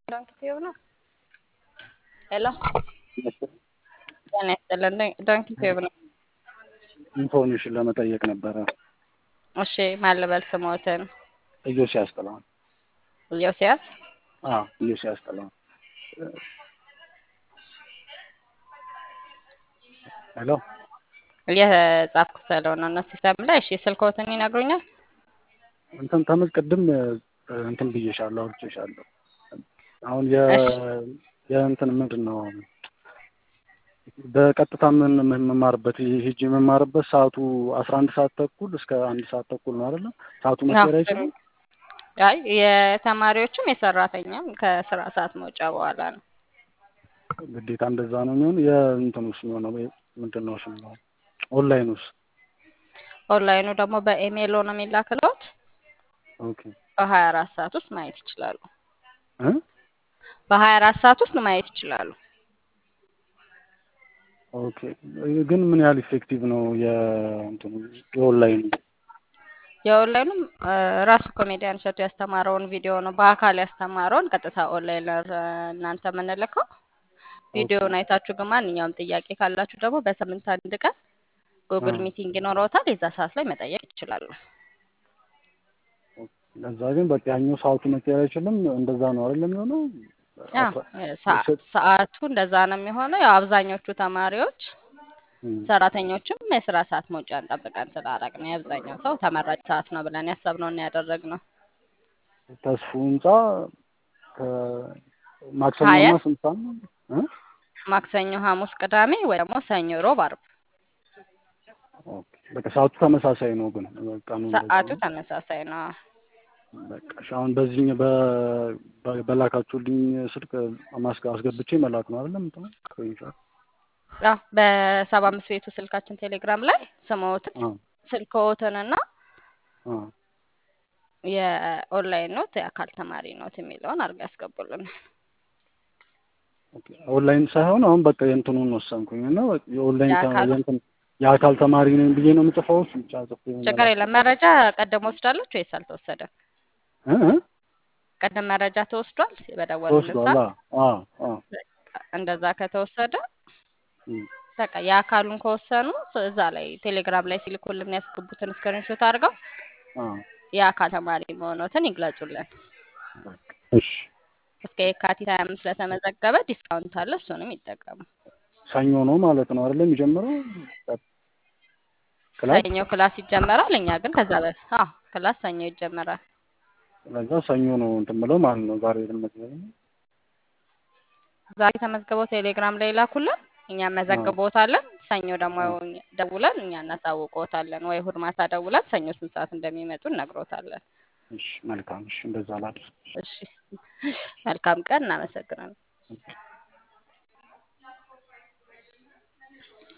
ዶንኪ ቲዩብ ነው። ሄሎ ጤና ይስጥልን። ዶንኪ ቲዩብ ነው። ኢንፎርሜሽን ለመጠየቅ ነበረ። እሺ ማን ልበል ስሞትን? ኢዮስያስ ጥላሁን። ኢዮስያስ አዎ ኢዮስያስ ጥላሁን። ሄሎ እየጻፍኩ ስለሆነ ነው ሲስተም ላይ። እሺ ስልክዎትን ይነግሩኛል? እንትን ተመዝ ቅድም እንትን ብዬሻለሁ አውርቼሻለሁ። አሁን የ የእንትን ምንድን ነው በቀጥታ ምን የምማርበት ሄጅ የምማርበት ሰዓቱ አስራ አንድ ሰዓት ተኩል እስከ አንድ ሰዓት ተኩል ነው አይደለ? ሰዓቱ መቀየር አይችልም። አይ የተማሪዎችም የሰራተኛም ከስራ ሰዓት መውጫ በኋላ ነው። ግዴታ እንደዛ ነው የሚሆን። የእንትን ውስጥ የሚሆነው ምንድን ነው ስም ነው ኦንላይን ውስጥ ኦንላይኑ ደግሞ በኢሜይል ነው የሚላክለት። ኦኬ በሀያ አራት ሰዓት ውስጥ ማየት ይችላሉ። እ በሀያ አራት ሰዓት ውስጥ ማየት ይችላሉ። ኦኬ ግን ምን ያህል ኢፌክቲቭ ነው የእንትኑ የኦንላይኑ? የኦንላይኑም ራሱ ኮሜዲያን እሸቱ ያስተማረውን ቪዲዮ ነው በአካል ያስተማረውን ቀጥታ ኦንላይን እናንተ የምንልከው ቪዲዮውን አይታችሁ ግን ማንኛውም ጥያቄ ካላችሁ ደግሞ በሳምንት አንድ ቀን ጉግል ሚቲንግ ይኖረውታል። የዛ ሰዓት ላይ መጠየቅ ይችላሉ። ለዛ ግን በቃ ያኛው ሰዓቱ መቀየር አይችልም። እንደዛ ነው አይደለም የሚሆነው? ሰዓቱ እንደዛ ነው የሚሆነው። ያው አብዛኞቹ ተማሪዎች ሰራተኞችም የስራ ሰዓት መውጫን ጠብቀን ስላደረግን የአብዛኛው ሰው ተመራጭ ሰዓት ነው ብለን ያሰብነውን ያደረግነው። ተስፉ ህንጻ ማክሰኞና ስንት ሰዓት ነው? ማክሰኞ፣ ሐሙስ፣ ቅዳሜ ወይ ደግሞ ሰኞ፣ ሮብ፣ አርብ በቃ ሰዓቱ ተመሳሳይ ነው ግን ቀኑ ሰዓቱ ተመሳሳይ ነው። በቃ እሺ፣ አሁን በዚህ በላካችሁልኝ ስልክ ማስገ አስገብቼ መላክ ነው አይደለም? እንትን ስክሪንሾት አዎ፣ በሰባ አምስት ቤቱ ስልካችን ቴሌግራም ላይ ስምዎትን ስልክዎትንና የኦንላይን ኖት የአካል ተማሪ ኖት የሚለውን አድርገው ያስገቡልን። ኦንላይን ሳይሆን አሁን በቃ የእንትኑን ወሰንኩኝ እና የኦንላይን የእንትን የአካል ተማሪ ነኝ ብዬ ነው የምጽፈው። እሱ ብቻ ጽፌ ችግር የለም። መረጃ ቀደም ወስዳለች ወይስ አልተወሰደም? ቀደም መረጃ ተወስዷል። በደወሉልን ተወስዷል። አዎ አዎ። እንደዛ ከተወሰደ በቃ የአካሉን ከወሰኑ እዛ ላይ ቴሌግራም ላይ ሲልኩልን ያስገቡትን ስክሪንሾት አድርገው የአካል ተማሪ መሆኖትን ይግለጹልን። እሺ እስከ የካቲት ሀያ አምስት ለተመዘገበ ዲስካውንት አለ። እሱንም ይጠቀሙ። ሰኞ ነው ማለት ነው አይደለም የሚጀምረው? ሰኞ ክላስ ይጀመራል። እኛ ግን ከዛ በፊት አዎ ክላስ ሰኞ ይጀመራል። ስለዛ ሰኞ ነው እንትን ብለው ማለት ነው። ዛሬ ልመዝገብ ዛሬ ተመዝግበው ቴሌግራም ላይ ላኩልን። እኛ መዘግቦታለን። ሰኞ ደግሞ ደውለን እኛ እናሳውቅዎታለን። ወይ እሑድ ማታ ደውለን ሰኞ ስንት ሰዓት እንደሚመጡ እነግሮታለን። እሺ መልካም። እሺ እንደዛ ላድርግ። እሺ መልካም ቀን። እናመሰግናለን።